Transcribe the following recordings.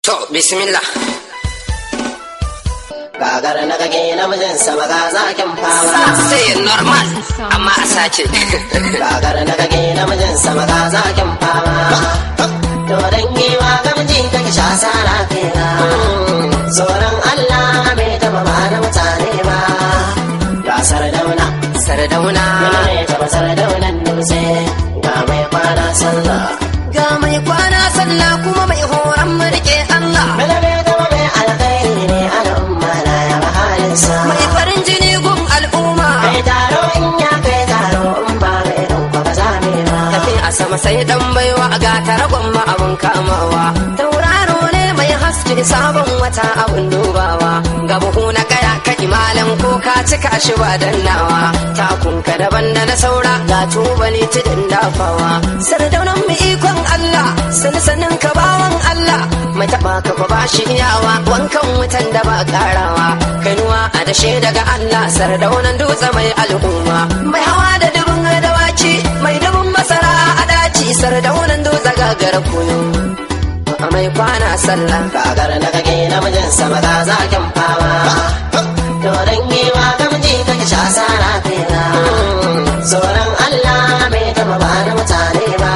To, bismillah. Gagar na kage namijin sama ga zakin fama. Sai normal, amma a sace. Gagar na kage namijin sama ga zakin fama. To dangewa ga miji take sha sara kena. Tsoron Allah bai taba ba na mutane ba. Gasar dauna. Sardauna. Yana ne taba sardaunan dutse. Ga mai kwana sallah. Ga mai kwana sallah kuma mai horon mulke Allah. Bala bai taba mai alkhairi ne al'umma na ya halinsa. Mai farin jini gun al'umma. Kai taro in ya kai taro in ba mai ɗauka ba za mu yi ba. Tafi a sama sai dan baiwa ga taragon ma abun kamawa. Tauraro ne mai haske sabon wata abun dubawa. Ga buhu na kaya ka malam ko ka cika shi ba dannawa. Takunka daban da na saura ga tubali tudun dafawa. Sardaunan mu ikon Allah, sani sanin ka bawan Allah. Mai taɓa ka fa ba shi iyawa, wankan wutan da ba karawa. Kainuwa a dashe daga Allah, sardaunan dutse mai al'umma. Mai hawa da dubin dawaki, mai dubin masara a daci, sardaunan dutse gagar kunu. Mai kwana sallah. Gagar na kage namijin sama ga zakin fama. To dangewa ga miji kake sha sara fela. Tsoron Allah bai taba ba na mutane ba.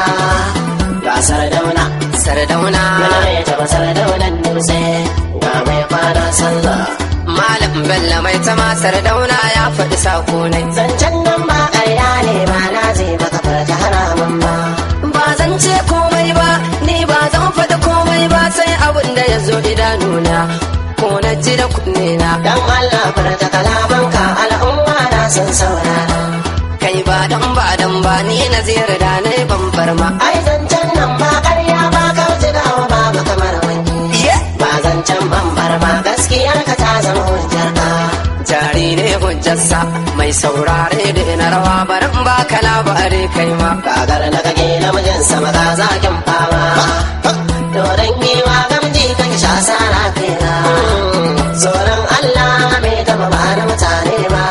Gasar dauna. Sardauna. Yana ne taba sardaunan dutse. Ga mai kwana sallah. Malam Bello mai tama Sardauna ya faɗi sako ne. Zancen nan ba ƙarya ne ba na je baka farta haramun ba. Ba zan ce komai ba, ni ba zan faɗi komai ba sai abin da ya zo idanuna. Ko na ji da kunne na. Dan Allah farta kalamanka al'umma na sun saurara. Kai ba dan ba dan ba ni na ziyar da na yi bambar ma. Ai zancen nan ba ƙarya ba kauce dawa ba ba kamar wani. Ye! Ba zancen bambar ba gaskiyar ka ta zama hujjar ka. Jari ne hujjarsa mai saurare da na rawa barin ba ka labari kai ma. Gagar na kage namijin sama ga zakin fama. Doron giwa gamji kake sha sara kaina. Tsoron Allah bai taba ba na mutane ba.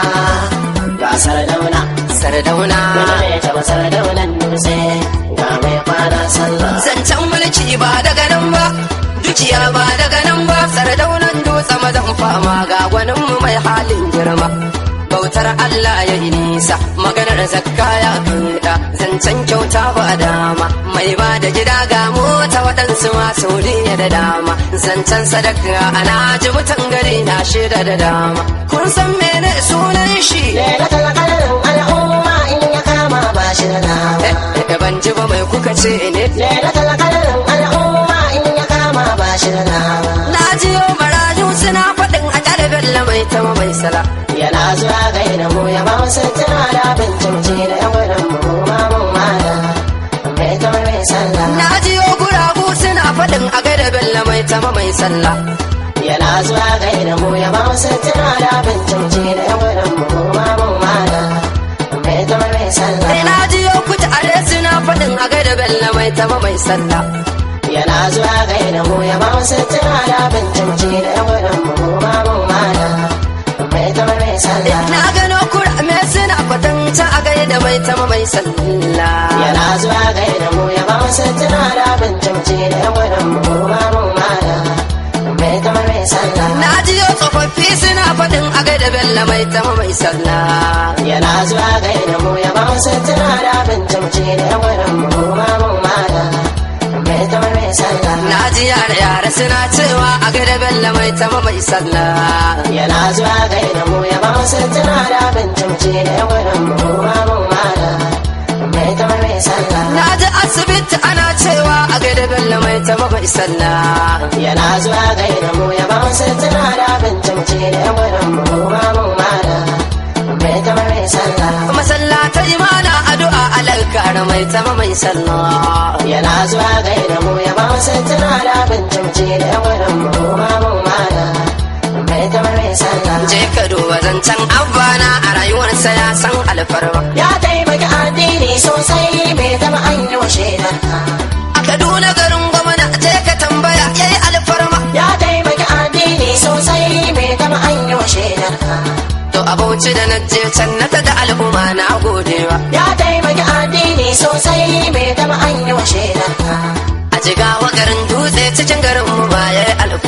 Gasar dauna. Sardauna. Wani ne taba sardaunan dutse. Ga mai kwana sallah. Zancen mulki ba daga nan ba, dukiya ba daga nan ba, sardaunan dutse mazan fama ga gwaninmu mai halin girma. Bautar Allah ya yi nisa, maganar zakka ya kaɗa, zancen kyauta ba dama, mai ba da gida ga mota waɗansu masu da dama, zancen sadaka ana ji mutan gari na shida da dama. Kun san mene sunan shi? Lailatul qadarin al'umma in ya kama ba shi da dama. Eh, eh, ban ji ba mai kuka ce ne? Lailatul qadarin al'umma in ya kama ba shi da dama. Na jiyo marayu suna faɗin a ƙarfin mai ta mai sala. Yana zuwa gaida mu ya ba mu sutura da bincimci da yan gudun mu ma mun mala. Mai ta mai sallah. Na jiyo guragu suna faɗin a gaida bello mai ta mai sallah. Yana zuwa gaida mu ya ba mu sutura da bincimci da yan gudun mu ma mun mala. Mai ta mai sallah. Sai na jiyo kuta are suna faɗin a gaida bello mai ta mai sallah. Yana zuwa gaida mu ya ba mu sutura da bincimci da yan gudun mu ma mun mala. Mai ta mai sallah. Na gano kurame suna kwatanta a gaida mai ta mai sallah. Yana zuwa gaida mu ya ba mu sutura da bincimci da yan gudun mu ma mun mala. Mai ta mai sallah. Na jiyo tsofaffi suna faɗin a gaida bello mai ta mai sallah. Yana zuwa gaida mu ya ba mu sutura da bincimci da yan gudun mu ma mun mala. Mai ta mai sallah. Na ji yare yare suna cewa a gaida bello mai ta mai sallah. Yana zuwa gaida mu ya ba mu sutura da bincimci da yan gudun mu ma mun mala. Mai ta mai sallah. Na ji asibiti ana cewa a gaida bello mai ta mai sallah. Yana zuwa gaida mu ya ba mu sutura da bincimci da yan gudun mu ma mun mala. Mai ta mai sallah. Masallatai mana addu'a alakar mai ta mai sallah. Yana zuwa gaida mu ya ba mu sutura da bincimci da yan gudun mu ma mun mala. Mai ta mai sallah. Je ka duba zancen abbana a rayuwarsa ya san alfarma. Ya taimaki addini sosai bai taba an yi wa shaidar ka. A Kaduna garin gwamna je ka tambaya yayi alfarma. Ya taimaki addini sosai bai taba an yi wa shaidar ka. To a Bauchi da na je can na da al'umma na godewa. Ya taimaki addini sosai bai taba an yi wa shaidar ka. A jigawa garin dutse cikin garin mu ba yayi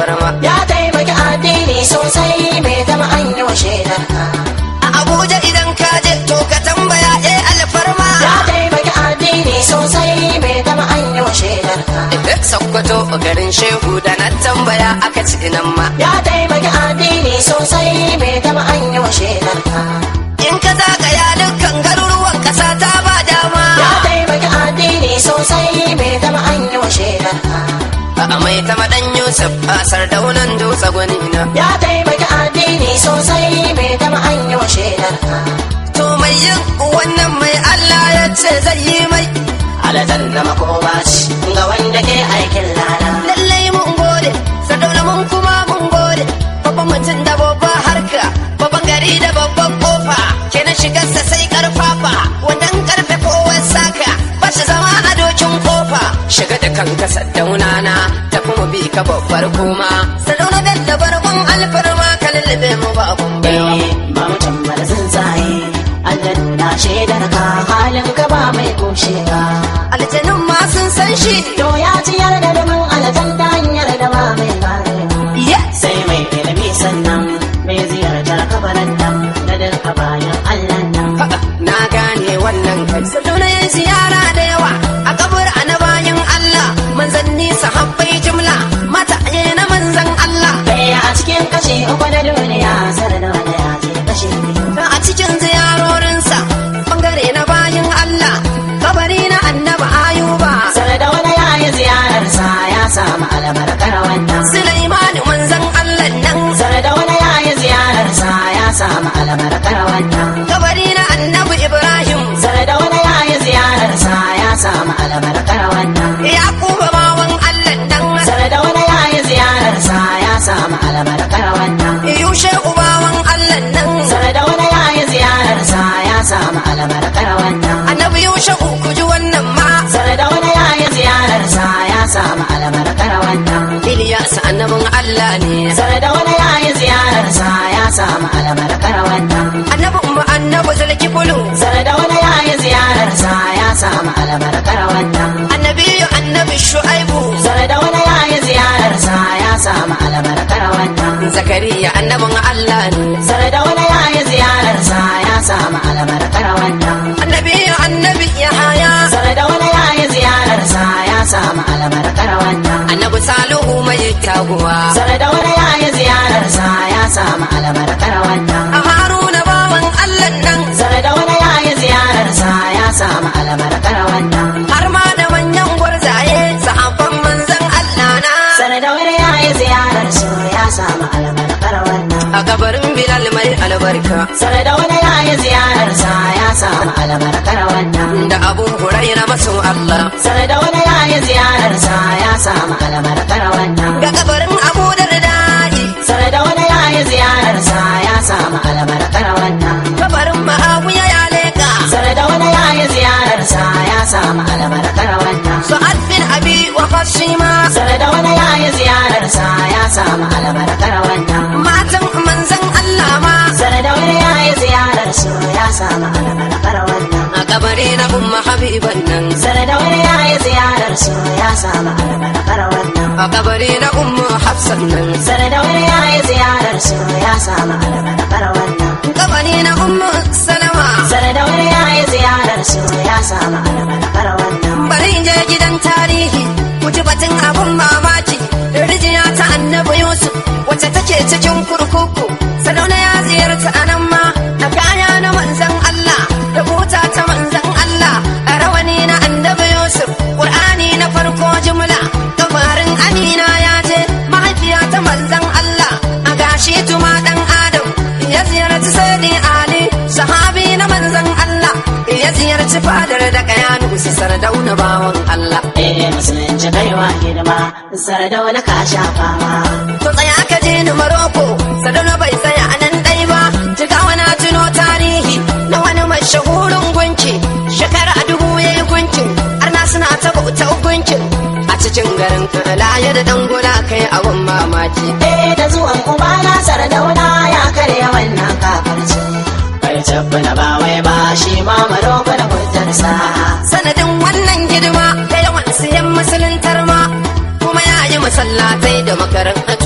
alfarma ya taimaki addini sosai mai zama an yi wa shaidar ka a abuja idan ka je to ka tambaya eh alfarma ya taimaki addini sosai mai zama an yi wa shaidar ka duk sokoto garin shehu da na tambaya aka ci nan ma ya taimaki addini sosai mai zama an yi wa shaidar ka in ka zagaya dukkan garuruwan kasa ta ba dama ya taimaki addini sosai mai zama an yi wa shaidar ka a mai ta madan yusuf a sardaunan dutse gwani na ya taimaki addini sosai mai zama an yi wa shaidar ka to mai yin wannan mai allah ya ce zai yi mai aljanna makoma ce ga wanda ke aikin lada lallai mun gode sardauna mun kuma mun gode babban mutum da babban harka babban gari da babban kofa kenan shigarsa sai karfafa wannan karfe kowar saka ba shi zama a dokin kofa shiga da kanka sardauna na ta kuma bi ka babbar kuma sardauna bello barkon alfarma ka lullube mu babun baiwa ba mutum ba da tsuntsaye aljanna shaidar ka halin ka ba mai kushe ka aljanun ma sun san shi to ya ciyar da dumin aljanna hanyar da ba mai karewa yes sai mai ilimi sannan mai ziyartar kabarin nan da duka bayan allah nan Faɗa, na gane wannan kai saduna yin ziyara da yawa a kabur na bayan Allah manzanni sahabbai jumla mata na manzan Allah ɗaya a cikin kashe uku na duniya sarar da wanda ya ce kashe biyu da a cikin ziyarorinsa bangare na bayan Allah kabari na annaba ayuba sarar da wanda ya yi ziyararsa ya samu albarkar wannan Sulaimani manzan Allah nan sarar da wanda ya yi ziyararsa ya samu albarkar wannan kabari na annabi Ibrahim sarar da wanda ya yi ziyararsa ya samu albarkar wannan Yakuba bawan Allah nan sarar da wanda ya yi ziyararsa ya samu albarkar wannan Yushe ubawan Allah nan sarar da wanda ya yi ziyararsa ya samu albarkar wannan annabi Yushe ku ji wannan ma sarar da wanda ya yi ziyararsa ya samu albarkar wannan Ilyas annabin Allah ne sarar da wanda ya yi ziyararsa ya samu albarkar wannan annabin mu annabi zalki bulu sarar da wanda ya yi ziyararsa ya samu albarkar wannan annabi annabi shu'aibu sarar da wanda ya yi ziyararsa ya samu albarkar wannan zakariya annabin Allah ne sarar da wanda ya yi ziyararsa ya samu albarkar wannan annabi annabi yahaya sarar da wanda ya yi ziyararsa ya samu albarkar wannan annabi salihu mai taguwa sarar da wanda ya yi ziyararsa ya samu albarkar wannan a haruna bawan Allah nan sarar da wanda ya yi ziyararsa ya samu albarkar wannan har ma da manyan gwarzaye sahabban manzon Allah na sarar da wanda ya yi ziyararsa ya samu albarkar wannan a gabarin bilal mai albarka sarar da wanda ya yi ziyararsa ya samu albarkar wannan da abu huraira masu Allah sarar da wanda ya yi ziyararsa ya samu albarkar wannan ga gabarin abu dardai sarar da wanda ya yi ziyararsa ya samu albarkar wannan gabarin ma'awiya ya leka sarar da wanda ya yi ziyararsa ya samu albarkar wannan su'ad bin abi wa qasima sarar da wanda ya yi ziyararsa ya samu albarkar wannan matan manzon Allah ma sarar da wanda ya yi ziyararsa ya samu albarkar wannan a kabari na umma habiban nan sarar da wanda ya yi ziyararsa ya samu albarkar wannan a kabari na umma hafsan nan sarar da wanda ya yi ziyararsa ya samu albarkar wannan kabari na umma salama sarar da wanda ya yi ziyararsa ya samu albarkar wannan bari in je gidan tarihi ku ji batun abun mamaki rijiya ta annabi yusuf wacce take cikin kurkuku sadauna ya ziyarta a nan ma a kaya na manzan allah da buta ta manzan allah a rawani na annabi yusuf ƙur'ani na farko jumla kafarin amina ya je mahaifiya ta manzan allah a gashi tuma dan adam ya ziyarci sai ali sahabi na manzan allah ya ziyarci fadar da kayanu su sardauna bawan allah eh musulunci kaiwa hidima sarar da wani ka shafa ma To tsaya ka je ni Maroko, Saduna bai tsaya a nan ɗai ba, jigawa na tuno tarihi na wani mashahurin gunki, shekara dubu ya yi gunkin, arna suna ta bauta gunkin. A cikin garin laye da dangula kai abun mamaki. eh da zuwan ubana sardauna ya karya wannan kafarci kai tabbana ba wai ba shi ma maroko da hujjarsa Sanadin wannan hidima da yawan siyan musuluntar ma, kuma ya yi masallatai da makarantu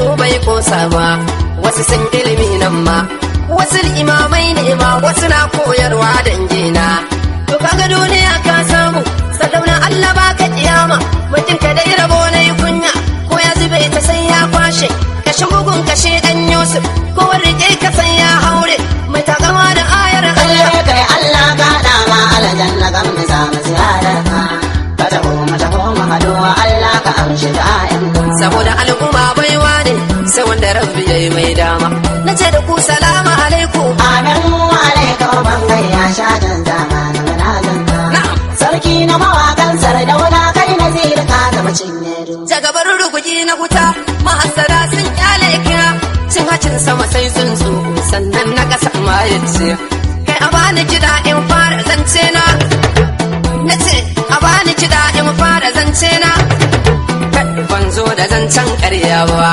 kosa ba wasu sun ilimi nan ma wasu imamai ne ma wasu na koyarwa dangina to kaga duniya ka samu sadauna Allah baka kiyama mutum ka dai rabo na yi kunya ko ya zube ta sai ya kwashe kashe bugun kashe dan Yusuf ko rike ka sai ya haure mai takama da ayar Allah Allah kai Allah ka dama aljanna kan mu samu ziyararka ka taho mu taho mu hado Allah ka amshi da'in mu saboda al'umma baiwa ne sai wanda rabbi yayi mai dama nace da ku salamu alaikum Amin wa alaika ban ya sha dan zamanin munajanta Na'am. Sarki na mawakan sardauna kai nazir ka zama cinye du jagabar ruguji na wuta mahasara sun kyale ka cin hacin sama sai tsuntsu sannan na kasa ma yace kai a bani kiɗa in fara zance na na ce a bani kiɗa in fara zance na Kai, ban zo da zancen ƙarya ba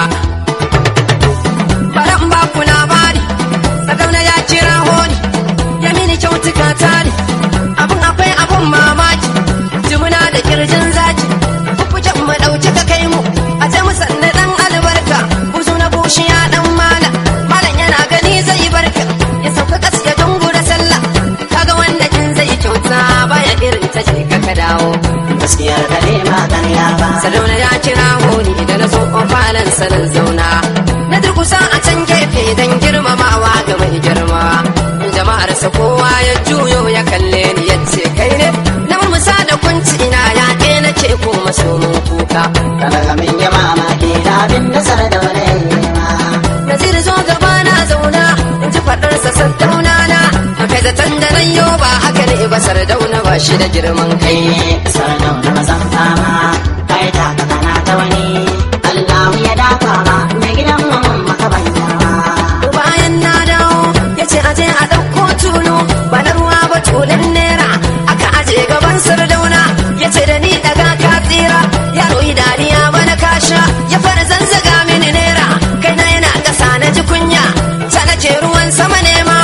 baran ba ku labari sadauna ya kira honi ya mini kyautuka tare abun akwai abun mamaki jimuna da kirjin zaki kukujan mu ɗauki ka kai mu a ce musanna ɗan albarka buzu na bushiya ɗan mala malam yana gani zai barka ya sauka kas ya dungura sallah kaga wanda kin zai kyauta baya irin ta je ka ka dawo gaskiyar ka ne ba ƙarya ba Sadauna ya kira honi da na zo falon sanin zauna. Na durkusa a can gefe don girmamawa ga mai girma. Jama'ar sa kowa ya juyo ya kalle ni ya ce kai ne. Na murmusa da kunci ina ya ke na ce ko maso mun kuka. kada ka min yi mamaki da abin da sardauna ya yi ma Nazir zo gaba na zauna in ji faɗarsa sardauna na. A kai zaton da nan yau ba haka ne ba sardauna ba shi da girman kai. kai sardauna mazan fama kai ta ka kana ta wani Allahu ya dafa ma mai gidan mu mun maka ban girma bayan na dawo ya ce aje a ɗauko tulu ba na ruwa ba tulun naira aka aje gaban sardauna ya ce da ni daga ka tsira yaro yi dariya bana kasha ya fara zanzaga mini naira kai na yana ƙasa na ji kunya ta nake ruwan sama nema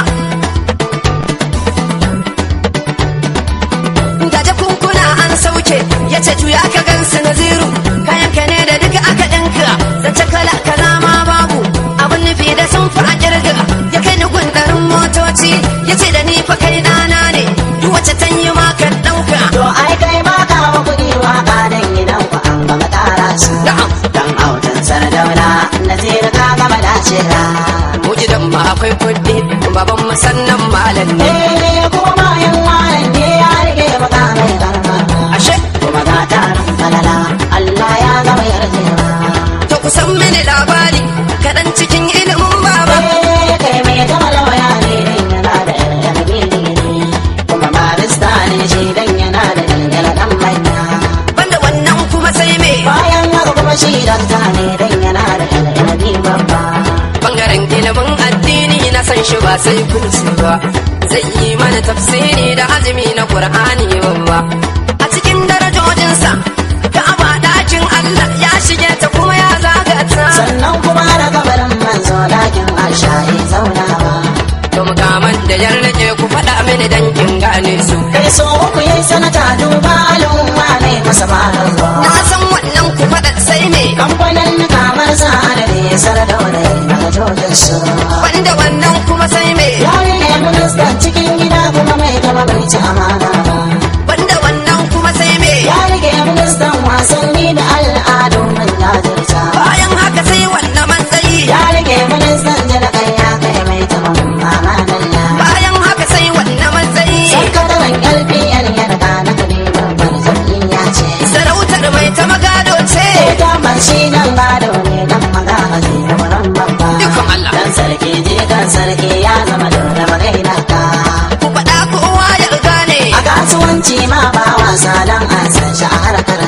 gaje kunkuna an sauke ya ce juya ka gansu naziru kayan ka ne da duka aka ɗinka zance kala kala ma babu abin nufi da sun fi a kirga ya kai ni gundarin motoci ya ce da ni fa kai ɗana ne duk wacce ta yi ma ka ɗauka To ai kai ba ka wa kuɗi waka dan gidan ku an gama tara su. Na'am. Dan autan sardauna nazir ka gama dacewa. mu gidan ma akwai kuɗi baban mu sannan malam ne Eh kuma bayan malam ne ya rike maka mai karma. ashe Kuma ga tarin falala Allah ya gama yarjewa. to ku san mini labari kaɗan cikin ilimin baba Eh kai mai gama lawaya ne dan yana da yarjejeniya digiri. Kuma barista ne shi dan yana da yarjejeniya dan manya. banda wannan kuma sai me Bayan haka kuma shi dakta ne dan yana da yarjejeniya babba. bangaren ilimin addini na san shi ba sai kunci ba zai yi mana tafsiri da azumi na qur'ani babba a cikin darajojinsa ka'aba dakin Allah ya shige ta kuma ya zaga ta sannan kuma da kabarin manzo dakin aisha ya zaunawa to mukaman da yar nake ku faɗa mini dan kin gane su kai so uku yayi sanata duba al'umma ne masa malar na zuwa san wannan ku faɗa sai me kamfanin kamar sa da ne sardauna daga jojin su banda wannan kuma sai me yari ne ministan cikin gida kuma mai gaba bai ci amana ba banda wannan kuma sai me ya rike ministan wasanni da al'adu mai jajirta bayan haka sai wannan matsayi ya rike ministan jalakai ya kai mai taban amanalla bayan haka sai wannan matsayi sakataren lpn ya daga na kudi babbar jam'iyya ce sarautar mai ta magado ce Damar shi nan gado ne dan magaji da wurin babba. Ikon Allah. Dan sarki je kan sarki ya zama dole magaina ka. ku faɗa kowa ya gane A kasuwanci ma ba wasa dan an san shi a harkar.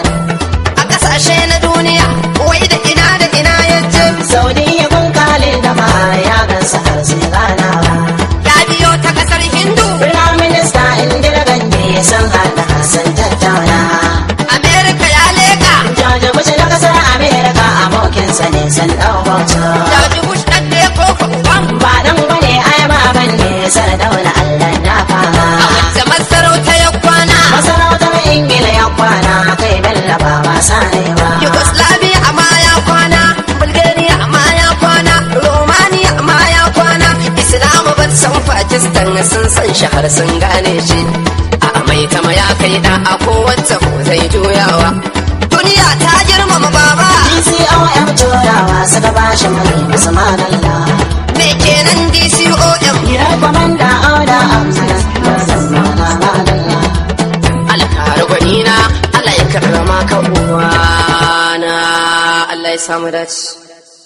a ƙasashe na duniya wai da ina da ina ya je Saudiya kun kale da bahar ya gansa har sai ganawa. ya biyo ta ƙasar hindu Prime Minister Indira Gandhi sun haɗa sun tattauna. amerika ya leƙa George Bush na kasar Amerika abokinsa ne sun ɗau bauta. George Bush ɗan da ya koko uban Ba dan bane ai ba ban ne sardauna Allah na fama. a wacce masarauta ya kwana Masarautar Ingila ya kwana kai Bello ba wasa ne ba. Yugoslavia ma ya kwana Bulgaria ma ya kwana sun san shi har sun gane shi a mai tama ya kai da a kowace ko zai juyawa duniya ta girmama baba DCOM turawa suka bashi mai musu madalla. me kenan DCOM Ya kwamanda oda amsana mana madalla. alkhairi gwanina Allah ya karrama ka uwana Allah ya samu dace